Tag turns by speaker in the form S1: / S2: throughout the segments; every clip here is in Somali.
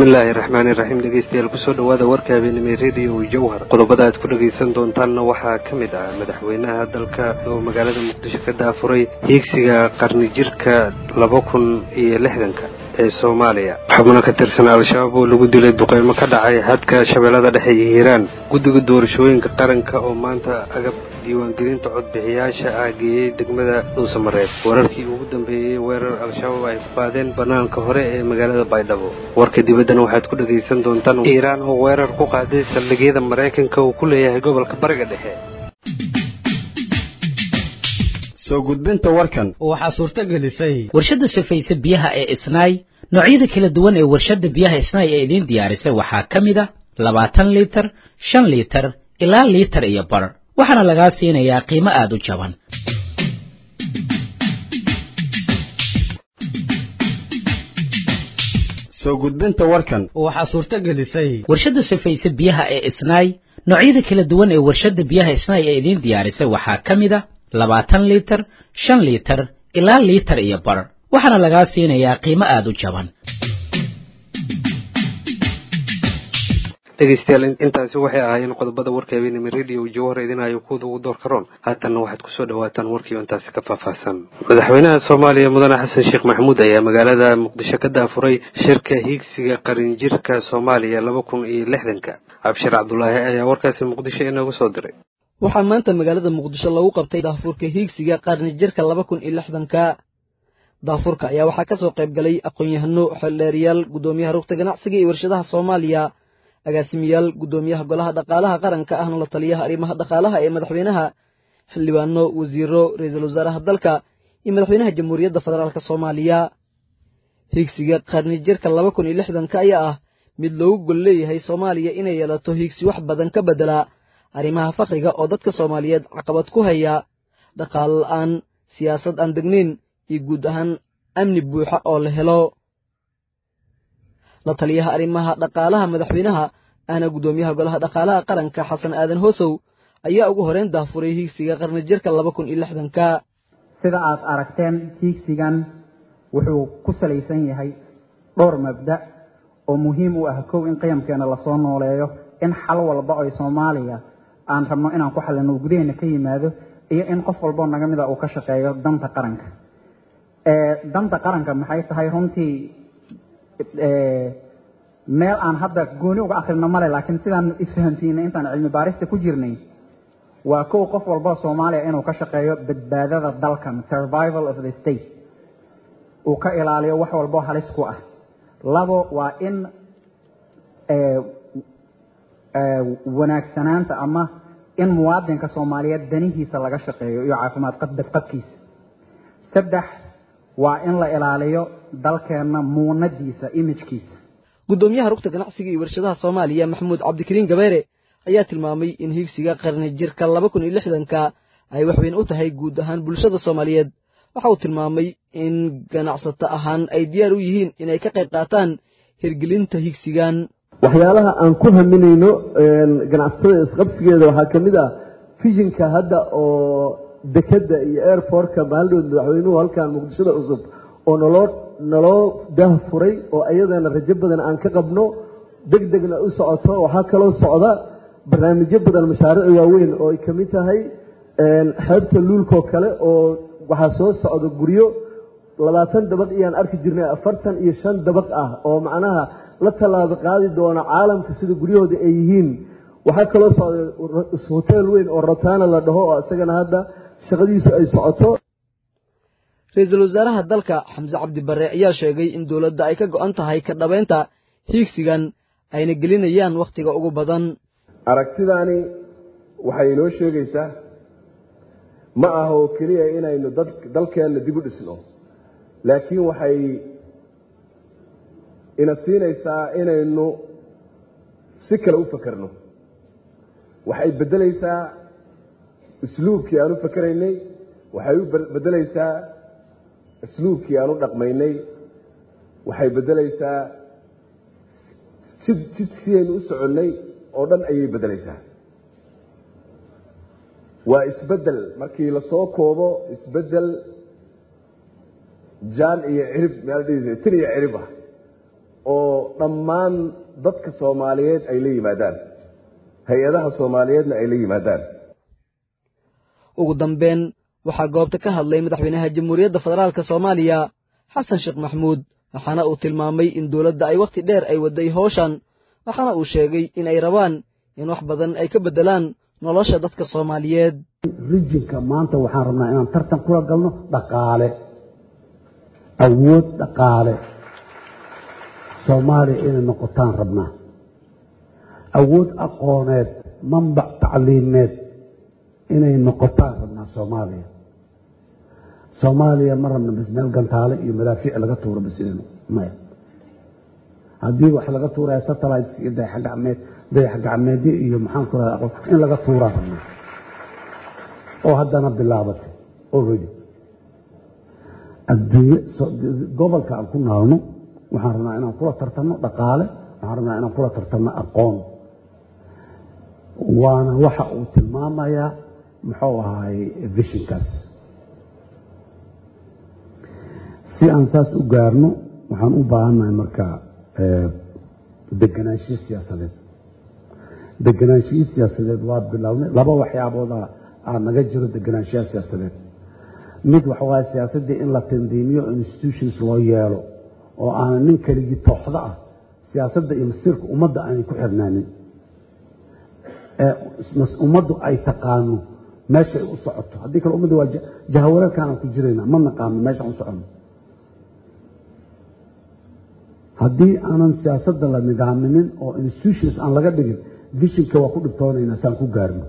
S1: bismillaahi raxmaani raxiim dhegeystayaal kusoo dhawaada warka habeenimo rediyo jowhar qodobada aad ku dhagaysan doontaanna waxaa ka mid ah madaxweynaha dalka oo magaalada muqdisho ka daafuray hiigsiga qarni jirka laba kun iyo lixdanka ee soomaaliya xubno ka tirsan al-shabaab oo lagu dilay duqeymo ka dhacay xadka shabeellada dhexe iyo hiiraan guddiga doorashooyinka qaranka oo maanta agab diiwaangelinta codbixiyaasha ah geeyey degmada dhuusamareed wararkii ugu dambeeyey weerar al-shabaab ay ku qaadeen banaanka hore ee magaalada baydhabo warka dibaddana waxaad ku dhagaysan doontaan iiraan oo weerar ku qaaday saldhigyada maraykanka uu ku leeyahay gobolka bariga dhexe
S2: soo gudbinta warkan
S3: waxaa suurto gelisay
S4: warshadda safaysa biyaha ee isnaay noocyada kala duwan ee warshadda biyaha isnaay ee idiin diyaarisay waxaa ka mid a labaatan liitar shan liitar ilaa liitar iyo bar waxaana lagaa siinayaa qiimo aada u jaban
S2: soo gudbinta warkan
S3: waxaa suurto gelisay
S4: warshadda safaysa biyaha ee isnaay noocyada kala duwan ee warshadda biyaha isnaay ee idiin diyaarisay waxaa ka mid a labaatan liitar shan liitar ilaa liitar iyo bar waxaana lagaa siinayaa qiimo aada u jaban
S1: dhegeystayaal intaasi waxay ahaayeen qodobada warka habeenimo rediyo jowhar idinayo kuwada ugu door karoon haatanna waxaad kusoo dhawaataan warkii intaasi ka faahfaahsan madaxweynaha soomaaliya mudane xasan sheekh maxamuud ayaa magaalada muqdisho ka daafuray shirka hiigsiga qarinjirka soomaaliya laba kun iyo lixdanka cabshir cabdulaahi ayaa warkaasi muqdisho inoogu soo diray
S5: waxaa maanta magaalada muqdisho lagu qabtay daafurka hiigsiga qarni jirka laba kun iyo lixdanka daafurka ayaa waxaa ka soo qayb galay aqoon-yahano xeldheeriyaal guddoomiyaha rugta ganacsiga iyo warshadaha soomaaliya agaasimiyaal guddoomiyaha golaha dhaqaalaha qaranka ahna la taliyaha arrimaha dhaqaalaha ee madaxweynaha xildhibaano wasiiro ra-iisul wasaaraha dalka iyo madaxweynaha jamhuuriyadda federaalk soomaaliya hiigsiga qarni jirka laba kun iyo lixdanka ayaa ah mid loogu gol leeyahay soomaaliya inay yeelato hiigsi wax badan ka beddela arrimaha fakriga oo dadka soomaaliyeed caqabad ku haya dhaqaalo la'aan siyaasad aan degnayn iyo guud ahaan amni buuxa oo la helo la taliyaha arrimaha dhaqaalaha madaxweynaha ahna guddoomiyaha golaha dhaqaalaha qaranka xasan aadan hoosow ayaa ugu horeyn daafuray hiigsiga qarni jirka laba kun iyo lixdanka
S6: sida aad aragteen hiigsigan wuxuu ku salaysan yahay dhowr mabda oo muhiim u ah kow in qiyamkeena lasoo nooleeyo in xal walba oy soomaaliya aan rabno inaan ku xalino gudaheena ka yimaado iyo in qof walboo naga mida uu ka shaqeeyo danta qaranka danta qaranka maxay tahay runtii meel aan hadda gooni uga akrino male laakiin sidaan isfahamsiinay intaan cilmi baarista ku jirnay waa kow qof walboo soomaaliya inuu ka shaqeeyo badbaadada dalkan survival of the state uu ka ilaaliyo wax walboo halis ku ah labo waa in wanaagsanaanta ama in muwaadinka soomaaliyeed danihiisa laga shaqeeyo iyo caafimaad badqabkiisa saddex waa in la ilaaliyo dalkeenna muunadiisa imijkiisa
S5: guddoomiyaha rugta ganacsiga iyo warshadaha soomaaliya maxamuud cabdikariin gabeere ayaa tilmaamay in hiigsiga qarni jirka laba kun iyo lixdanka ay waxweyn u tahay guud ahaan bulshada soomaaliyeed waxa uu tilmaamay in ganacsato ahaan ay diyaar u yihiin inay ka qayb qaataan hirgelinta hiigsigan
S7: waxyaalaha aan ku haminayno ganacsatada isqabsigeeda waxaa ka mid ah fishinka hadda oo dekeda iyo airportka maaldood madaxweynuhu halkan muqdishada cusub oo naloo naloo daah furay oo ayadana rajo badan aan ka qabno deg degna u socoto waxaa kaloo socda barnaamijyo badan mashaariic waaweyn oo ay ka mid tahay xeebta luulkoo kale oo waxaa soo socda guryo labaatan dabaq iyaan arki jirnay afartan iyo shan dabaq ah oo macnaha la tallaabo qaadi doona caalamka sida guryahooda ay yihiin waxaa kaloo socda hotel weyn oo rotana la dhaho oo isagana hadda shaqadiisu ay socoto
S5: ra-iisul wasaaraha dalka xamse cabdi barre ayaa sheegay in dowladda ay ka go'an tahay ka dhabaynta hiigsigan ayna gelinayaan wakhtiga ugu badan
S8: aragtidaani waxay inoo sheegaysaa ma aha oo keliya inaynu dalkeenna dib u dhisno laakiin waxay ina siinaysaa inaynu si kale u fakerno waxay beddelaysaa usluubkii aan u fakeraynay waxay u beddelaysaa usluubkii aan u dhaqmaynay waxay beddelaysaa jid jidkiaynu u soconnay oo dhan ayay beddelaysaa waa isbeddel markii lasoo koobo isbeddel jaan iyo cirib meel dhihi tin iyo cirib ah oo dhammaan dadka soomaaliyeed ay la yimaadaan hay-adaha soomaaliyeedna ay la yimaadaan
S5: ugu dambeyn waxaa goobta ka hadlay madaxweynaha jamhuuriyadda federaalka soomaaliya xasan sheekh maxmuud waxaana uu tilmaamay in dowladda ay wakhti dheer ay waday howshan waxaana uu sheegay in ay rabaan in wax badan ay ka beddelaan nolosha dadka soomaaliyeed
S9: rijinka maanta waxaan rabnaa inaan tartan kula galno dhaqaale awood dhaqaale soomaaliya inay noqotaan rabnaa awood aqooneed manbac tacliimeed inay noqotaan rabnaa soomaaliya soomaaliya ma rabna bas meel gantaale iyo madaafiic laga tuuro bas inaynu maya haddii wax laga tuuraya satellites iyo dayaxgacmeed dayaxgacmeedyo iyo maxaan ku raha in laga tuuraa rabnaa oo haddana bilaabatay already adduunye gobolka aan ku naalno waxaan rabnaa inaan kula tartanno dhaqaale waxaan rabnaa inaan kula tartanno aqoon waana waxa uu tilmaamayaa muxuu ahaay vishinkaas si aan saas u gaarno waxaan u baahannahay marka deganaanshiyo siyaasadeed deganaanshiyo siyaasadeed waa bilownay laba waxyaabooda aa naga jiro deganaanshiyaha siyaasadeed mid waxa waaye siyaasaddii in la tandiimiyo institutions loo yeelo oo aanan nin keligii tooxdo ah siyaasadda iyo masiirka ummadda aanay ku xirnaanin ee ummaddu ay taqaano meeshay u socoto haddii kale ummadda waa jahawareerkaanaan ku jirayna ma naqaano meeshaan u soconno haddii aanan siyaasadda la nidaaminin oo institutions aan laga dhigin vishinka waa ku dhibtoonaynaa saan ku gaarno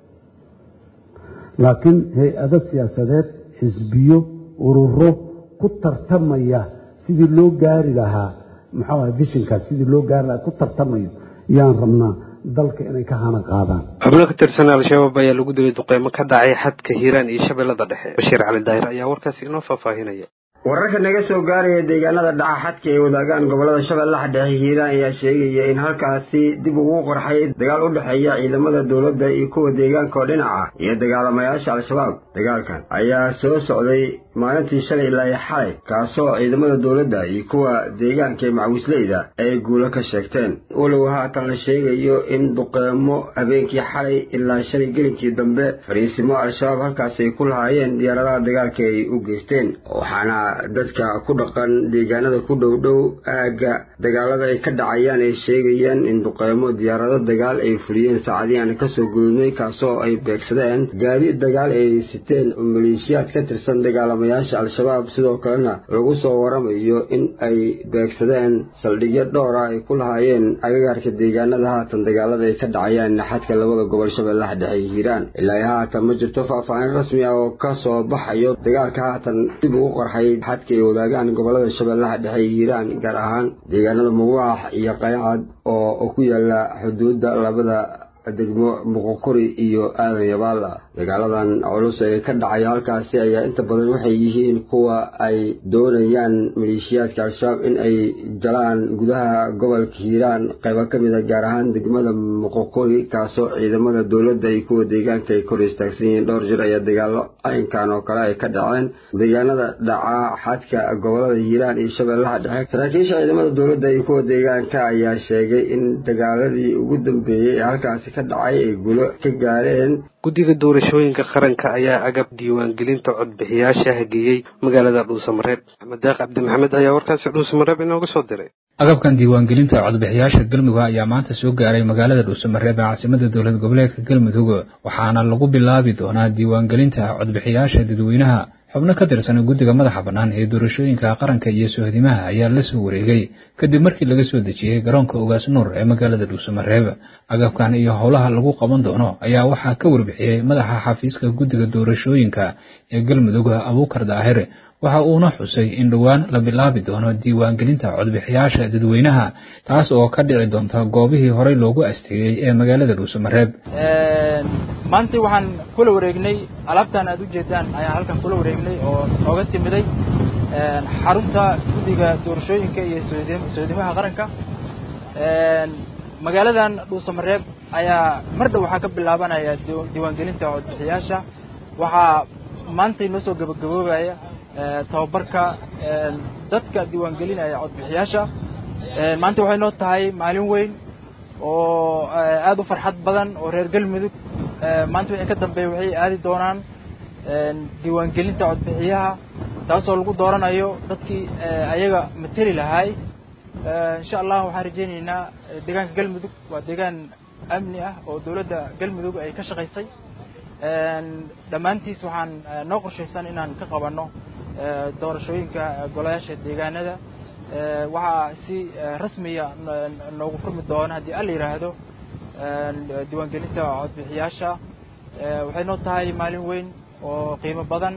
S9: laakiin hay-ado siyaasadeed xisbiyo ururo ku tartamaya sidii loo gaari lahaa muxuu aha vishinkaas sidii loo gaari lahaa ku tartamayo yaan rabnaa dalka inay ka hana qaadaan
S1: xubno ka tirsan al-shabaab ayaa lagu dilay duqeymo ka dhacay xadka hiiraan iyo shabeellada dhexe bashiir cali daahir ayaa warkaasi inoo faahfaahinaya
S2: wararka naga soo gaaraya deegaanada dhaca xadka ay wadaagaan gobolada shabeellaha dhexe hiiraan ayaa sheegaya in halkaasi dib ugu qorxay dagaal u dhexeeya ciidamada dowladda iyo kuwa deegaanka oo dhinaca iyo dagaalamayaasha al-shabaab dagaalkan ayaa soo socday maalintii shalay ilaa xalay kaasoo ciidamada dowladda iyo kuwa deegaanka ee macawisleyda ay guulo ka sheegteen walow haatan la sheegayo in duqeemo habeenkii xalay ilaa shalay gelinkii dambe fariisimo al-shabaab halkaasi ay ku lahaayeen diyaaradaha dagaalka ay u geysteen waxaana dadka ku dhaqan deegaanada ku dhow dhow aagga dagaalada ay ka dhacayaan ay sheegayaan in duqeymo diyaarado dagaal ay fuliyeen saacadii aan kasoo gudubnay kaasoo ay beegsadeen gaadiid dagaal ay siteen oo maleeshiyaad ka tirsan dagaalamayaasha al-shabaab sidoo kalena lagu soo waramayo in ay beegsadeen saldhigyo dhowra ay ku lahaayeen agagaarka deegaanada haatan dagaalada ay ka dhacayaan naxadka labada gobol shabeellaha dhexe iyo hiiraan ilaa haatan ma jirto faahfaahin rasmi ah oo ka soo baxayo dagaalka haatan dib ugu qorxay xadka ay wadaagaan gobolada shabeellaha dhexe iyo hiiraan gaar ahaan deegaanada muwaax iyo qaycad oo ku yaala xuduudda labada degmo muqokori iyo aadan yabaala dagaaladan culus ee ka dhacaya halkaasi ayaa inta badan waxay yihiin kuwa ay doonayaan maleeshiyaadka al-shabaab in ay galaan gudaha gobolka hiiraan qaybo ka mid a gaar ahaan degmada muqokori kaasoo ciidamada dowladda iyo kuwa deegaanka ay kor istaagsan yihiin dhowr jir ayaa dagaalo caynkan oo kale ay ka dhaceen deegaanada dhaca xadka gobolada hiiraan iyo shabeellaha dhexe saraakiisha ciidamada dowladda iyo kuwa deegaanka ayaa sheegay in dagaaladii ugu dambeeyey ee halkaasi ka dhacay ay gulo ka gaareen
S1: guddiga doorashooyinka qaranka ayaa agab diiwaangelinta codbixiyaasha hageeyey magaalada dhuusamareeb axmed deeq cabdi maxamed ayaa warkaasi dhuusamareeb inooga soo diray
S10: agabkan diiwaangelinta codbixiyaasha galmudug ayaa maanta soo gaaray magaalada dhuusamareeb ee caasimada dowlad goboleedka galmudug waxaana lagu bilaabi doonaa diiwaangelinta codbixiyaasha dadweynaha xubno ka tirsan guddiga madaxa bannaan ee doorashooyinka qaranka iyo sohdimaha ayaa la soo wareegay kadib markii laga soo dejiyey garoonka ogaas nuur ee magaalada dhuusamareeb agabkan iyo howlaha lagu qaban doono ayaa waxaa ka warbixiyey madaxa xafiiska guddiga doorashooyinka ee galmudug abuukar daahir waxa uuna xusay in dhowaan la bilaabi doono diiwaangelinta codbixiyaasha dadweynaha taas oo ka dhici doonta goobihii horey loogu asteeyey ee magaalada dhuusamareeb
S11: maanta waxaan kula wareegnay alaabtan aad ujeedaan ayaan halkan kula wareegnay oo nooga timiday xarunta guddiga doorashooyinka iyo soodimaha qaranka magaaladan dhuusamareeb ayaa mar dhow waxaa ka bilaabanaya diiwaangelinta codbixiyaasha waxaa maanta inoo soo gabagaboobaya tababarka dadka diiwaangelinaya codbixiyaasha maanta waxay noo tahay maalin weyn oo aada u farxad badan oo reer galmudug maanta wixii ka dambeeya waxay aadi doonaan diiwaangelinta codbixiyaha taasoo lagu dooranayo dadkii ayaga mateli lahaay insha allah waxaan rajaynaynaa deegaanka galmudug waa deegaan amni ah oo dowladda galmudug ay ka shaqaysay dhammaantiis waxaan noo qorshaysan inaan ka qabanno doorashooyinka golayaasha deegaanada waxaa si rasmiya noogu furmi doona haddii alla yidhaahdo diiwaangelinta codbixiyaasha waxay noo tahay maalin weyn oo qiimo badan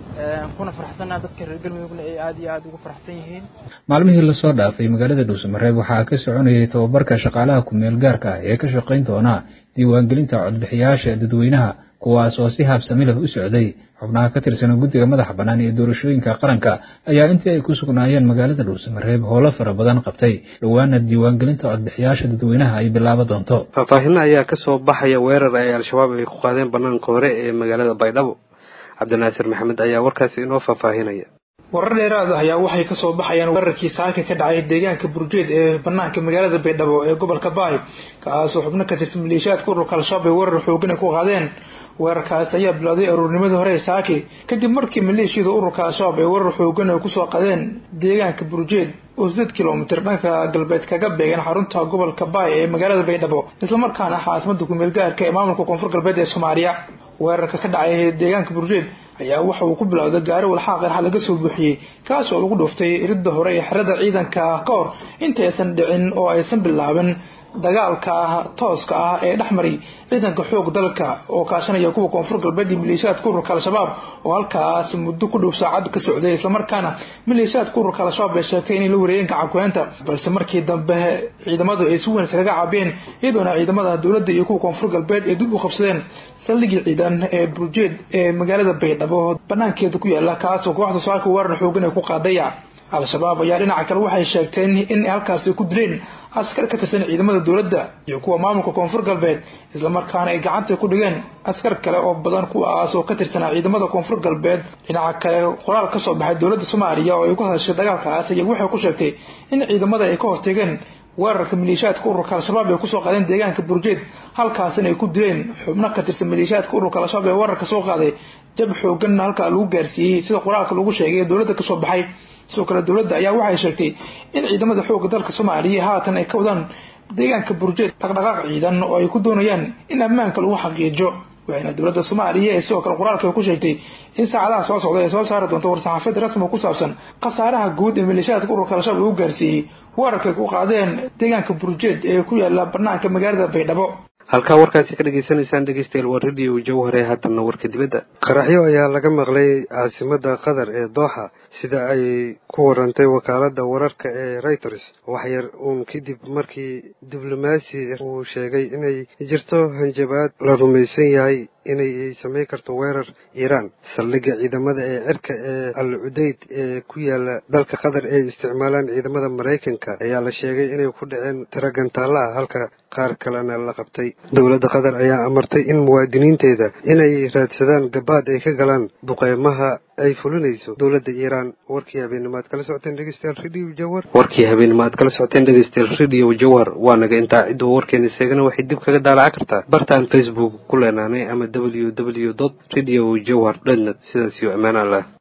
S11: kuna faraxsannaha dadka reer galmudugna ay aada iyo aada ugu faraxsan yihiin
S10: maalmihii lasoo dhaafay magaalada dhuusamareeb waxaa ka soconayay tababarka shaqaalaha ku-meel gaarka ah ee ka shaqayn doona diiwaangelinta codbixiyaasha dadweynaha kuwaas oo si habsami leh u socday xubnaha ka tirsan guddiga madaxa bannaan ee doorashooyinka qaranka ayaa intii ay ku sugnaayeen magaalada dhuusamareeb howlo fara badan qabtay dhowaana diiwaangelinta codbixiyaasha dadweynaha ay bilaabo doonto
S1: faahfaahinna ayaa ka soo baxaya weerar ay al-shabaab ay ku qaadeen bannaanka hore ee magaalada baydhabo cabdinaasir maxamed ayaa warkaasi inoo faahfaahinaya
S12: warar dheeraad ah ayaa waxay kasoo baxayaan weerarkii saaka ka dhacay deegaanka burjeed ee banaanka magaalada baydhabo ee gobolka baay kaasoo xubno ka tirsan maleeshiyaadka ururka al-shabaab ay weerar xoogan ay ku qaadeen weerarkaas ayaa bilowday aruurnimadii hore ee saaki kadib markii maleeshiyada ururka al-shabaab ay weerar xoogan ay kusoo qadeen deegaanka burjeed oo sideed kilomitir dhanka galbeed kaga beegan xarunta gobolka baay ee magaalada baydhabo islamarkaana caasimada kumeel gaarka ee maamulka koonfur galbeed ee soomaaliya weerarka ka dhacay deegaanka burjeed ayaa waxa uu ku bilowday gaari walxaa qeerxa laga soo buuxiyey kaas oo lagu dhuftay iridda hore ee xerada ciidanka ka hor intaysan dhicin oo aysan bilaabin dagaalka tooska ah ee dhexmari ciidanka xoog dalka oo kaashanaya kuwa koonfur galbeed iyo maleeshiyaadka ururka al-shabaab oo halkaas muddo ku dhow saacad ka socday islamarkaana maleeshiyaadka ururka al-shabaab ay sheegtay inay la wareegeen gacankuheynta balse markii dambe ciidamadu ay si weyn iskaga caabeen iyadoona ciidamada dowladda iyo kuwa koonfur galbeed ay dib u qabsadeen saldhigii ciidan ee burjeed ee magaalada baydhabo banaankeeda ku yaala kaasoo kooxda saaka weerar xoogan ay ku qaadaya al-shabaab ayaa dhinaca kale waxay sheegteen in halkaasi ku dileen askar ka tirsan ciidamada dowladda iyo kuwa maamulka koonfur galbeed islamarkaana ay gacanta ku dhigeen askar kale oo badan kuwaas oo ka tirsanaa ciidamada koonfur galbeed dhinaca kale qoraal kasoo baxay dowladda soomaaliya oo ay ku hadashay dagaalkaas ayaa waxay ku sheegtay in ciidamada ay ka hortegeen weerarka maleeshiyaadka ururka al-shabaab ay kusoo qaadeen deegaanka burjeed halkaasina ay ku dileen xubno ka tirsan maleeshiyaadka ururka al-shabaab ee weerarka soo qaaday jab xooganna halkaa lagu gaarsiiyey sida qoraalka lagu sheegay ee dowladda kasoo baxay sidoo kale dowladda ayaa waxay sheegtay in ciidamada xoogga dalka soomaaliya haatan ay ka wadaan deegaanka burjeed dhaqdhaqaaq ciidan oo ay ku doonayaan in ammaanka lagu xaqiijo waxayna dowladda soomaaliya ee sidoo kale qoraalka ku sheegtay in saacadaha soo socda ay soo saari doonto war-saxaafiyad rasmi oo ku saabsan khasaaraha guud ee maleeshiyaadka ururka al-shabaab lagu gaarsiiyey weerarkay ku qaadeen deegaanka burjeed ee ku yaala banaanka magaalada baydhabo
S1: halkaa warkaasi ka dhagaysanaysaan dhegeystayaal waa radio jawhare haatanna warka dibadda qaraxyo ayaa laga maqlay caasimada qatar ee dooxa sida ay ku warantay wakaaladda wararka ee reuters waxyar uun kadib markii diblomaasi uu sheegay inay jirto hanjabaad la rumaysan yahay inay samayn karto weerar iiraan saldhigga ciidamada ee cirka ee al cudeyd ee ku yaala dalka qatar ee isticmaalaan ciidamada maraykanka ayaa la sheegay inay ku dhaceen tiro gantaalla ah halka qaar kalena la qabtay dowladda qatar ayaa amartay in muwaadiniinteeda inay raadsadaan gabaad ay ka galaan duqeymaha ay fulinayso dowladda iiraan warkii habeenimo aad kala socoteen dhegeystayaal radio jawhar warkii habeenimo aad kala socoteen dhegeystayaal radio jawhar waa naga intaa cidduu warkeena seegana waxay dib kaga daalaca kartaa bartaan facebook ku leenaanay ama w w dot radio jawhar dotnet sidaas iyo ammaan allah